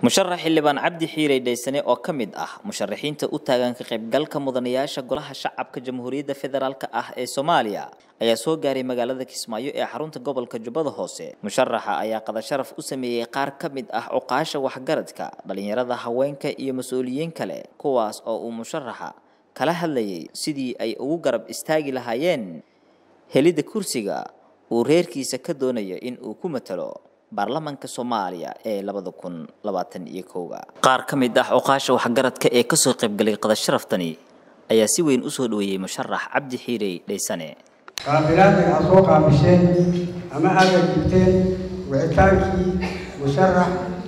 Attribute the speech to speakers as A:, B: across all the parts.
A: musharax xildhibaan cabdi xiirey dhaysane oo ka mid ah musharaxiinta u taagan ka qaybgalka mudanayaasha golaha shacabka jamhuuriyadda federaalk ah ee soomaaliya ayaa soo gaaray magaalada kismaayo ee xarunta gobolka jubbada hoose musharaxa ayaa qadasharaf u sameeyey qaar ka mid ah cuqaasha waxgaradka dhalinyarada haweenka iyo mas-uuliyiin kale kuwaas oo uu musharaxa kala hadlayay sidii ay ugu garab istaagi lahaayeen helidda kursiga uu reerkiisa ka doonayo in uu ku matalo baarlamanka soomaaliya ee labada kun labaatan iyo kowga qaar ka mid ah cuqaasha waxgaradka ee kasoo qaybgalay qadasharaftani ayaa si weyn usoo dhaweeyey musharax cabdi xiirey dhaysane
B: qaabilaadda aad soo qaabisheen ama aada jibteen wicitaankii musharax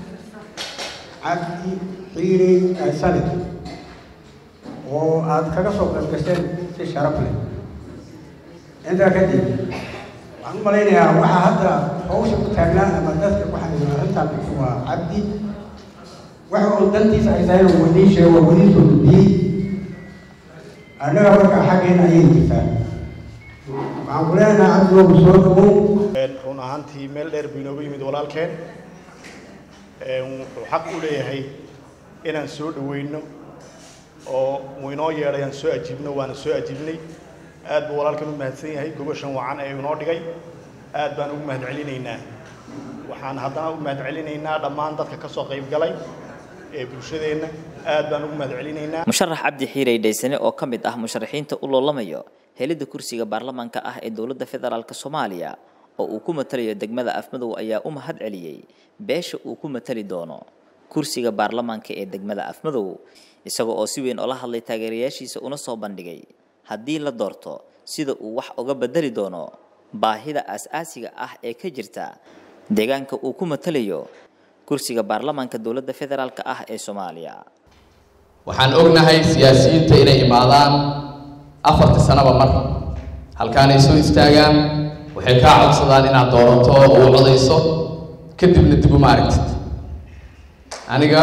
B: cabdi xiirey dhaysane oo aada kaga soo qaybgasheen si sharaf leh intaa kadib waxaan u malaynayaa waxaa hadda hawsha ku taagnaa ama dadka ku xaniiban arrintaan waa cabdi waxa uu dantiisa ay tahay uu wadiin sheego wadiin soo gudbiyey annaga markaa xaggeena ayay jirtaa waxaan ku leenahay cabdi waa soo dhawow
C: run ahaantii meel dheer buu inoogu yimid walaalkeen wuxuu xaq u leeyahay inaan soo dhaweyno oo uu inoo yeedhay aan soo ajiibno waana soo ajiibnay aad buu walaalkan u mahadsan yahay gobashan wacan ee inoo dhigay aad baan ugu mahad celinaynaa waxaan haddana u mahad celinaynaa dhammaan dadka ka soo qayb galay ee bulshadeenna aad baan ugu mahad celinaynaa
A: musharax cabdi xiirey dhaysane oo ka mid ah musharaxiinta u loolamayo helidda kursiga baarlamaanka ah ee dowladda federaalk soomaaliya oo uu ku matalayo degmada afmadow ayaa u mahad celiyey beesha uu ku matali doono kursiga baarlamaanka ee degmada afmadow isaga oo si weyn oola hadlay taageerayaashiisa una soo bandhigay haddii la doorto sida uu wax uga bedeli doono baahida aas-aasiga ah ee ka jirta deegaanka uu ku matalayo kursiga baarlamaanka dowladda federaalk ah ee soomaaliya
D: waxaan ognahay siyaasiyiinta inay imaadaan afartii sanaba mar halkaanay soo istaagaan waxay kaa codsadaan inaad doorato oo u codayso kadibna dib uma aragtid aniga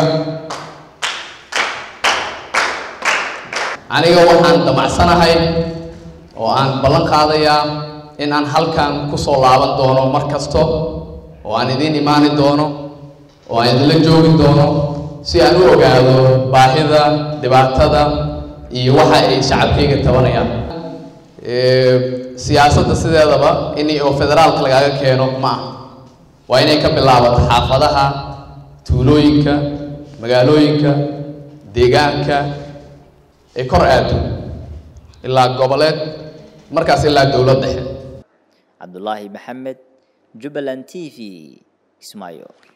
D: aniga waxaan damacsanahay oo aan ballan qaadayaa in aan halkan ku soo laaban doono mar kasto oo aan idiin imaani doono oo aan idinla joogi doono si aan u ogaado baahida dhibaatada iyo waxa ay shacabkayga tabanayaan siyaasadda sideedaba in oo federaalka lagaaga keeno ma ah waa inay ka bilaabato xaafadaha tuulooyinka magaalooyinka deegaanka ay kor aado ilaa goboleed markaas ilaa dowlad dhexe
A: cabdulaahi maxamed jubbaland t v kismaayo